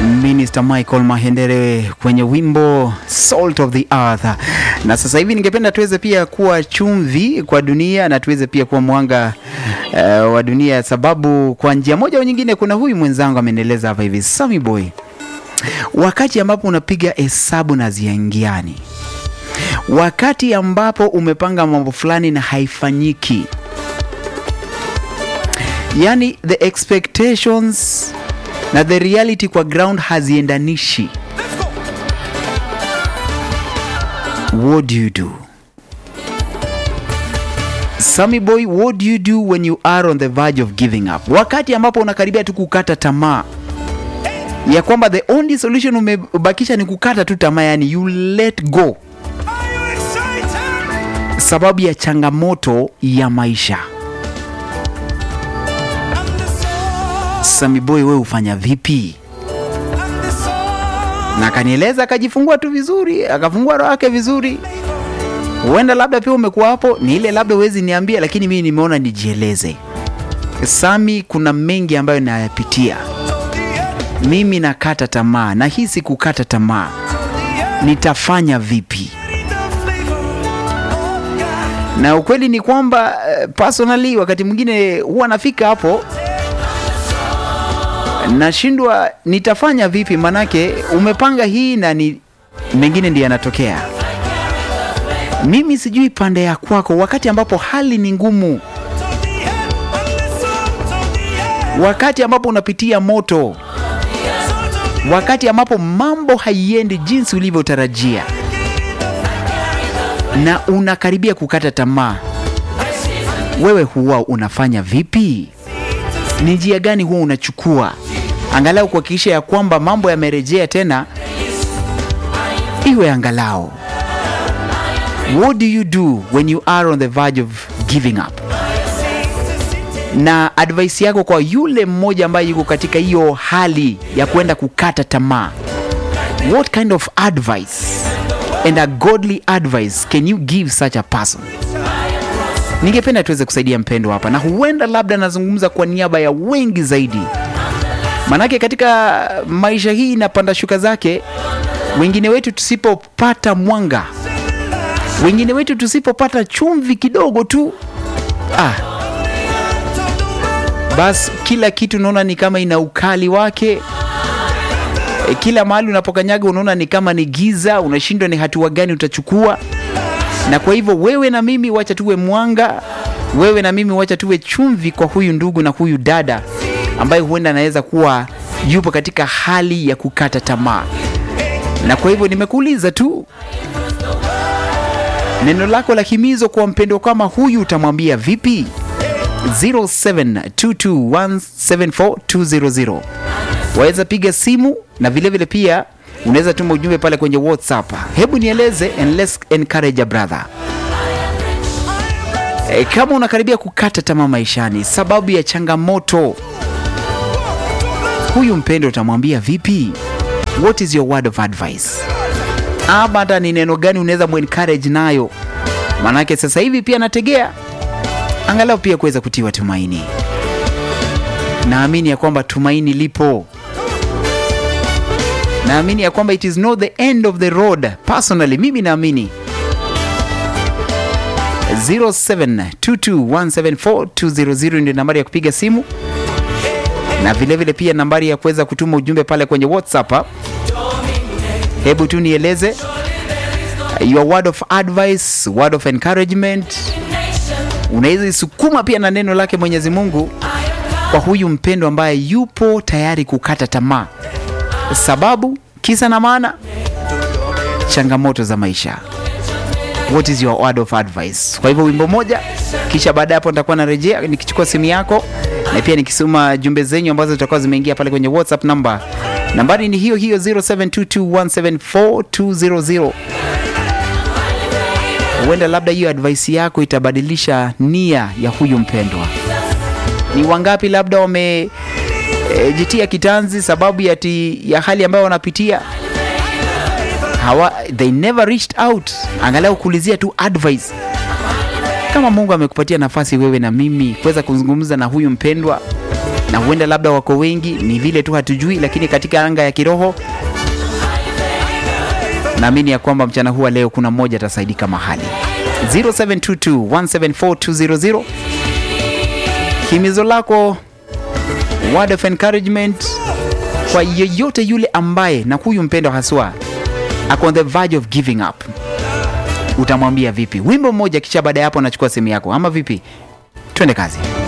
Minister Michael Mahendere kwenye wimbo Salt of the Earth. Na sasa hivi ningependa tuweze pia kuwa chumvi kwa dunia na tuweze pia kuwa mwanga uh, wa dunia, sababu kwa njia moja au nyingine, kuna huyu mwenzangu amenieleza hapa hivi, Sammy Boy, wakati ambapo unapiga hesabu na ziingiani, wakati ambapo umepanga mambo fulani na haifanyiki, yani the expectations na the reality kwa ground haziendanishi, what do you do? Sammy boy, what do you do when you are on the verge of giving up? Wakati ambapo unakaribia tu kukata tamaa ya kwamba the only solution umebakisha ni kukata tu tamaa, yani you let go, sababu ya changamoto ya maisha. Sammy boy, wewe hufanya vipi? Na akanieleza akajifungua tu vizuri, akafungua roho yake vizuri. Huenda labda pia umekuwa hapo, ni ile labda huwezi niambia, lakini mimi nimeona nijieleze. Sami, kuna mengi ambayo nayapitia mimi, nakata tamaa, nahisi kukata tamaa, nitafanya vipi? Na ukweli ni kwamba uh, personally wakati mwingine huwa nafika hapo nashindwa nitafanya vipi, manake umepanga hii na ni mengine ndiyo yanatokea. Mimi sijui pande ya kwako, wakati ambapo hali ni ngumu, wakati ambapo unapitia moto, wakati ambapo mambo haiendi jinsi ulivyotarajia na unakaribia kukata tamaa, wewe huwa unafanya vipi? Ni njia gani huwa unachukua angalau kuhakikisha ya kwamba mambo yamerejea tena, iwe angalau. What do you do when you are on the verge of giving up? Na advice yako kwa yule mmoja ambaye yuko katika hiyo hali ya kwenda kukata tamaa, what kind of advice and a godly advice can you give such a person? Ningependa tuweze kusaidia mpendo hapa, na huenda labda nazungumza kwa niaba ya wengi zaidi, manake katika maisha hii inapanda shuka zake. Wengine wetu tusipopata mwanga, wengine wetu tusipopata chumvi kidogo tu, ah, basi kila kitu unaona ni kama ina ukali wake. E, kila mahali unapokanyaga unaona ni kama ni giza, unashindwa ni hatua gani utachukua na kwa hivyo wewe na mimi wacha tuwe mwanga, wewe na mimi wacha tuwe chumvi kwa huyu ndugu na huyu dada ambaye huenda anaweza kuwa yupo katika hali ya kukata tamaa. Na kwa hivyo nimekuuliza tu neno lako la himizo kwa mpendo kama huyu utamwambia vipi? 0722174200 waweza piga simu na vilevile vile pia unaweza tuma ujumbe pale kwenye WhatsApp. Hebu nieleze and let's encourage a brother. E, kama unakaribia kukata tamaa maishani sababu ya changamoto, huyu mpendo utamwambia vipi? What is your word of advice? Ama hata ni neno gani unaweza muencourage nayo? Maanake sasa hivi pia nategea angalau pia kuweza kutiwa tumaini. Naamini ya kwamba tumaini lipo naamini ya kwamba it is not the end of the road. Personally, mimi naamini 0722174200 ndio nambari ya kupiga simu na vilevile vile pia nambari ya kuweza kutuma ujumbe pale kwenye WhatsApp. Hebu tu nieleze your word of advice, word of encouragement. Unaweza isukuma pia na neno lake Mwenyezi Mungu kwa huyu mpendo ambaye yupo tayari kukata tamaa sababu kisa na maana changamoto za maisha. What is your word of advice? Kwa hivyo wimbo moja, kisha baada ya hapo nitakuwa narejea nikichukua simu yako na pia nikisoma jumbe zenyu ambazo zitakuwa zimeingia pale kwenye WhatsApp namba. Nambari ni hiyo hiyo 0722174200. Huenda labda hiyo advice yako itabadilisha nia ya huyu mpendwa. Ni wangapi labda wame E, jitia kitanzi sababu ya, ti, ya hali ambayo wanapitia hawa, they never reached out, angalau kuulizia tu advice. Kama Mungu amekupatia nafasi wewe na mimi kuweza kuzungumza na huyu mpendwa na huenda labda wako wengi, ni vile tu hatujui, lakini katika anga ya kiroho naamini ya kwamba mchana huu wa leo kuna mmoja atasaidika mahali 0722174200 himizo lako word of encouragement kwa yeyote yule ambaye na huyu mpendo haswa ako on the verge of giving up utamwambia vipi wimbo mmoja kisha baada ya hapo anachukua simu yako ama vipi twende kazi